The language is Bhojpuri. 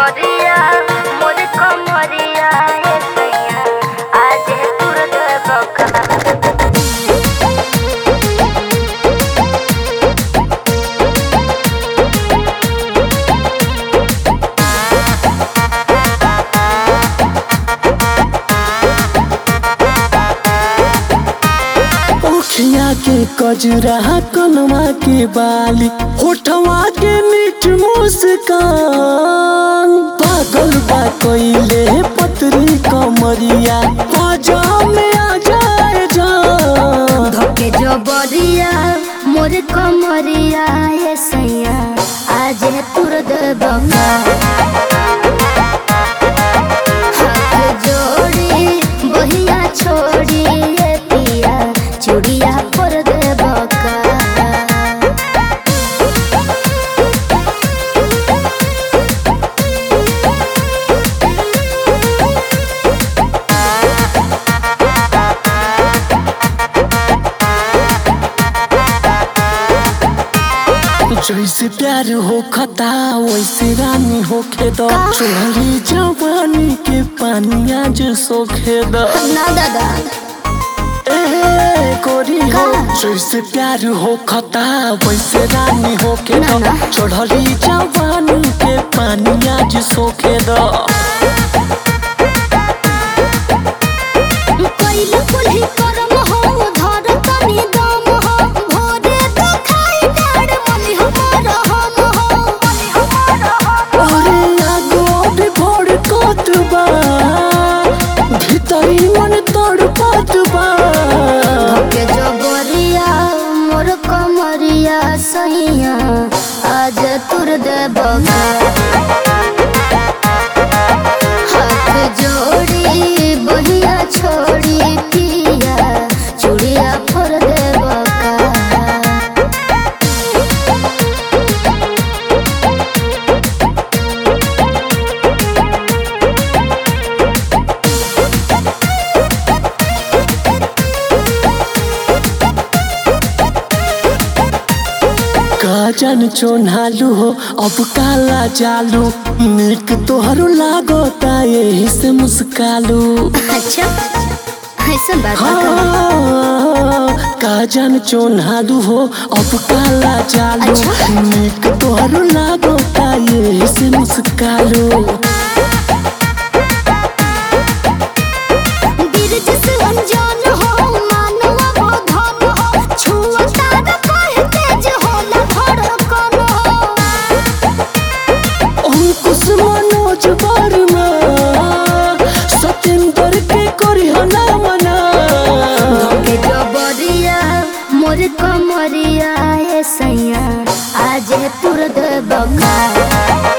जबरिया मोर कमरिया ए सैया आज तुर देबका ओखिया के कजरा कनवा के बाली होठवा के मीठ मुस्कान पागल बा कोइले पतरी कमरिया बाजा में आ जाए जान धके जबरिया मोर कमरिया ए सैया आज तुर देबका हाथ जोड़ी बहिया छोड़ी ए पिया चूड़िया पर देबका जैसे प्यार हो खता वैसे रानी होखे द चोरी जवानी के पानी आज सोखे द ना दादा ए गोरी हो का? जैसे प्यार हो खता वैसे रानी होके ना, द ना। चढ़ली जवानी के पानी आज सोखे द कइल कुल्ही करम हो धर तनी दम हो भोरे तो खाई डाड़ मनी हमार हम हो मनी हमार हम अरे आगो भी भोर कोत बा भीतरी मन तोड़ पात बा के जबरिया मोर कमरिया सैया आज तुर देबका हाथ जोड़ी बहिया छोड़ी पिया चूड़िया फोर देबका का जान चोनालू हो अब काला जालू निक तोहरो लागोता यही से मुस्कालू अच्छा ऐसा बात बा का? हाँ, का जान चोनालू हो अब काला जालू अच्छा। निक तोहरो लागोता यही से मुस्कालू बिरज से अनजान हो मानवा वो धन हो छुअता न कहे तेज होला धड़कन हो अंकुश मनोज वर्मा सत्येंद्र के करी हना मना के जबरिया मोर कमरिया ए सैया आज तुर देबका